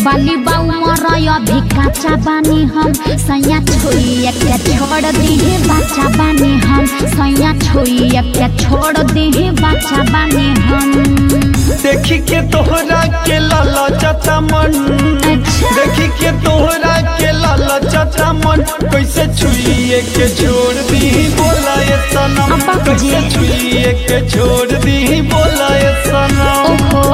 बाली बाऊ मरय अभी काचा बानी हम सैया छोइए के छोड़ दिहे बच्चा बानी हम सैया छोइए के छोड़ दिहे बच्चा बानी हम देखी के तोहरा के लाला चाचा मन अच्छा। देखी के तोहरा के लाला चाचा मन कैसे छुइए के छोड़ दी बोला ये सनम अब्बा जी। कैसे छुइए के छोड़ दी बोला ये सनम ओहो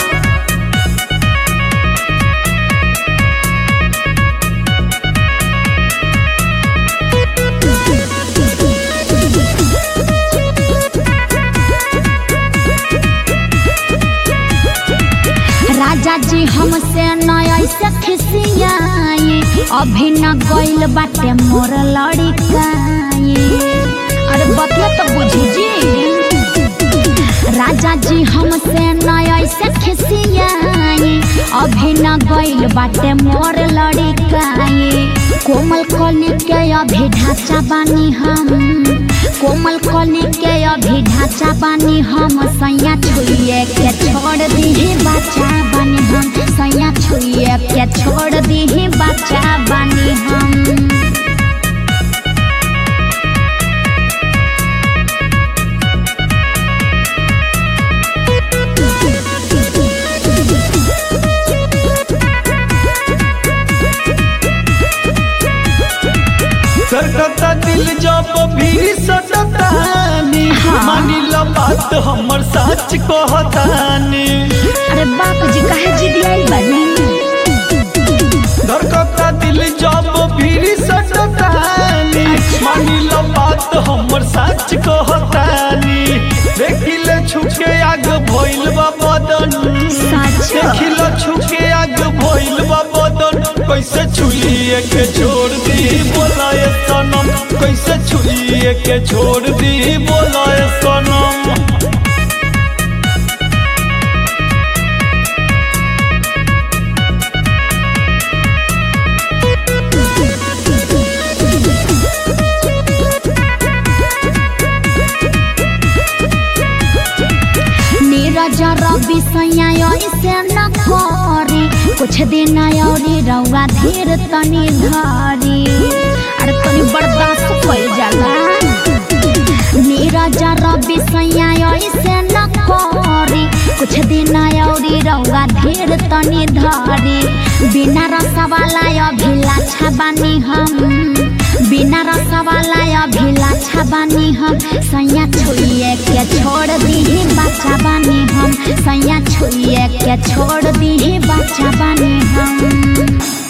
राजा जी हमसे नया से खिसियाई अभी न गइल बाटे मोर लड़िकाई अरे बतिया तो बुझी जी राजा जी हमसे नया से खिसियाई अभी न गइल बाटे मोर लड़िकाई कोमल कली के अभी ढांचा बानी हम कोमल कली के अभी ढांचा बानी हम सैया छुइए के छोड़ दीही बच्चा बानी हम सैया छुइए के छोड़ दीही बच्चा बानी हम सरकता दिल जब भी सटतानी हाँ। मानी ला बात हमर सच कहतानी अरे बाप जी कहे जी दिया बनी धड़कता दिल जब भी सटतानी मानी ला बात हमर सच कहतानी देखिले छुके आग भइल बा बदन सच। देखिले छुके आग भइल बा बदन कैसे छुइए के छोड़ दी बोलाए सनम कैसे छुइए के छोड़ दी बोलाए सनम नीरज रवि सैया ऐसे न करी कुछ दिन औरी रउआ धीर तनी धरी अरे तनी बर्दाश्त कइल जाला नीरज रवि सैया ऐसे न करी कुछ दिन औरी रउआ धीर तनी धरी बिना रसवाला अभिलाषा बानी हम बिना रसवाला अभिलाषा बानी हम सैया छुइए के छोड़ दीही बच्चा बानी हम सैया छुइए के छोड़ दीही बच्चा बानी हम